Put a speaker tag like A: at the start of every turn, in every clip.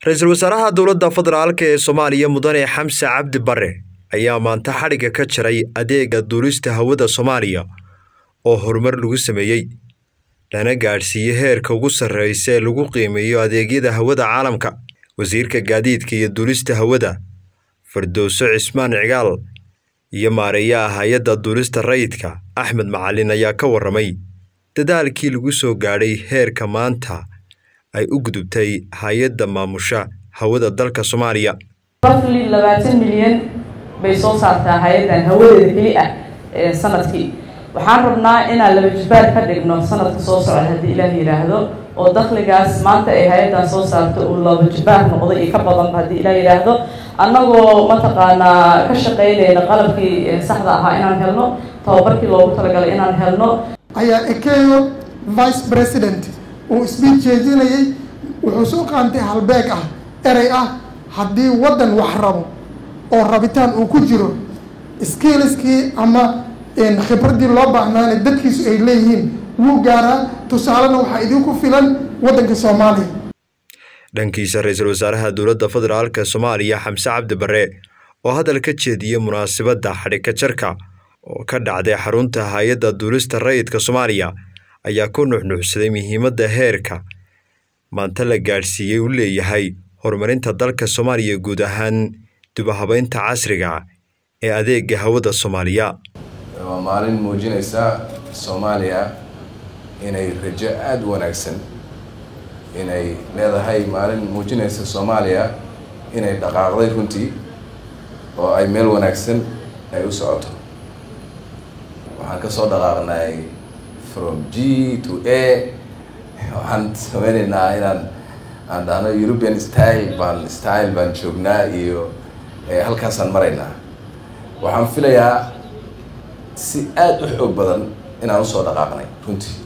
A: ra-iisul wasaaraha dowladda federaalka ee soomaaliya mudane xamse cabdi bare ayaa maanta xadhigga ka jaray adeega duulista hawada soomaaliya oo horumar lagu sameeyey lana gaadhsiiyey heerka ugu sarreysa ee lagu qiimeeyo adeegyada hawada caalamka wasiirka gaadiidka iyo duulista hawada fardowso cismaan cigaal iyo maareeyaha hay-adda duulista rayidka axmed macalin ayaa ka warramay dadaalkii lagu soo gaadhay heerka maanta ay u gudubtay hay-adda maamusha hawada dalka soomaaliya
B: rafli labaatan milyan bay soo saartaa hay-addan hawadeeda keli ah sanadkii waxaan rabnaa inaan laba jisbaar ka dhigno sanadka soo socda haddii ilaah yidhaahdo oo dakligaas maanta ay hay-addan soo saarto uu laba jisbaar noqdo iyo ka badanba haddii ilaah yidhaahdo annagoo mataqaanaa ka shaqaynayna qalabkii saxda ahaa inaan helno tababarkii loogu talagalay inaan helno
C: ayaa ekeyo vice president uu sbiid jeedinayay wuxuu soo qaantay halbeeg ah erey ah haddii waddan wax rabo oo rabitaan uu ku jiro skiliskii ama khibraddii loo baahnaana dadkiisu ay leeyihiin wuu gaaraa tusaalena waxaa idinku filan waddanka soomaaliya
A: dhankiisa ra-iisul wasaaraha dowladda federaalka soomaaliya xamse cabdi bare oo hadal ka jeediyey munaasabadda xadhigka jarka oo ka dhacday xarunta hay-adda duulista rayidka soomaaliya ayaa ku nuxnuuxsaday muhiimadda heerka maanta la gaadhsiiyey u leeyahay horumarinta dalka soomaaliya guud ahaan dubahabeynta casriga ee adeega hawada soomaaliya
D: waa maalin muujinaysa soomaaliya inay rajo aada u wanaagsan inay leedahay maalin muujinaysa soomaaliya inay dhaqaaqday runtii oo ay meel wanaagsan ay u socoto waxaan ka soo dhaqaaqnay from g to a waxaan sameynaynaa inaan aan dhahno european style baan style baan joognaa iyo halkaasaan maraynaa waxaan filayaa si aada u xoog badan inaan usoo dhaqaaqnay runtii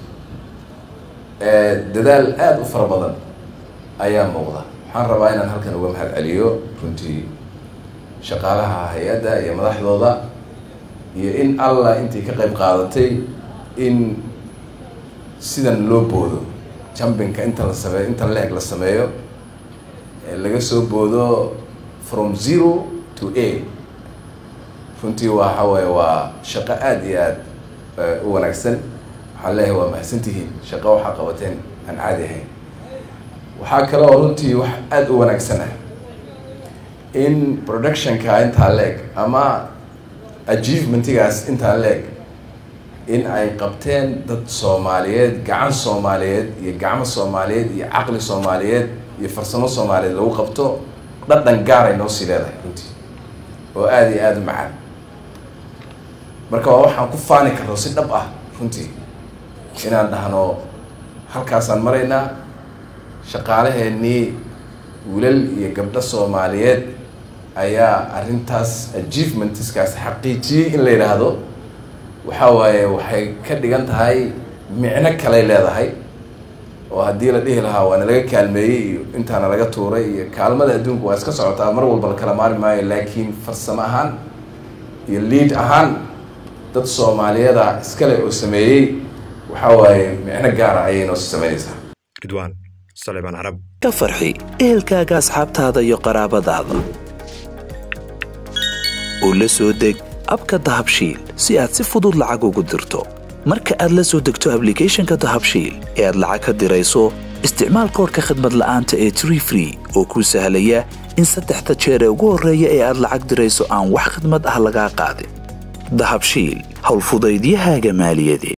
D: dadaal aada u fara badan ayaa muuqda waxaan rabaa inaan halkan uga mahad celiyo runtii shaqaalaha hay-adda iyo madaxdooda iyo in allah intii ka qayb qaadatay in sidan loo boodo jumpinka inta la sameeyo inta leeg la sameeyo laga soo boodo from zero to a runtii waxa waaye waa shaqo aada iyo aada u wanaagsan waxaan leeyahay waa mahadsantihiin shaqo waxaa qabateen aan caadi ahayn waxaa kale oo runtii wax aada u wanaagsan ah in productionka intaa leeg ama achievementigaas intaa leeg in ay qabteen dad soomaaliyeed gacan soomaaliyeed iyo gacmo soomaaliyeed iyo caqli soomaaliyeed iyo farsamo soomaaliyeed lagu qabto dhadhan gaaray noo sii leedahay runtii oo aada iyo aada u macaan marka waa waxaan ku faani karno si dhab ah runtii inaan dhahno halkaasaan maraynaa shaqaalaheenii wiilal iyo gabdho soomaaliyeed ayaa arrintaas achievementiskaas xaqiijiyey in la yidhaahdo waxaa waaye waxay ka dhigan tahay micno kaley leedahay oo haddii la dhihi lahaa waana laga kaalmeeyey iyo intaana laga tuuray iyo kaalmada adduunka waa iska socotaa mar walba la kala maari maayo laakiin farsamo ahaan iyo liid ahaan dad soomaaliyeeda iskale oo sameeyey waxaa waaye micno gaara ayay noo sameynaysaa
A: ridwaan saleebaan carab
E: ka farxi ehelkaaga asxaabtaada iyo qaraabadaada oo la soo deg abka dahabshiil si aad si fudud lacag ugu dirto marka aad la soo degto ablicathonka dahabshiil ee aad lacag ka dirayso isticmaal koorka khadmad la'aanta ee tree free oo kuu sahlaya in saddexda jeer ee ugu horreeya ee aad lacag dirayso aan wax khidmad ah lagaa qaadin dahabshiil howlfudaydiyahaaga maaliyadeed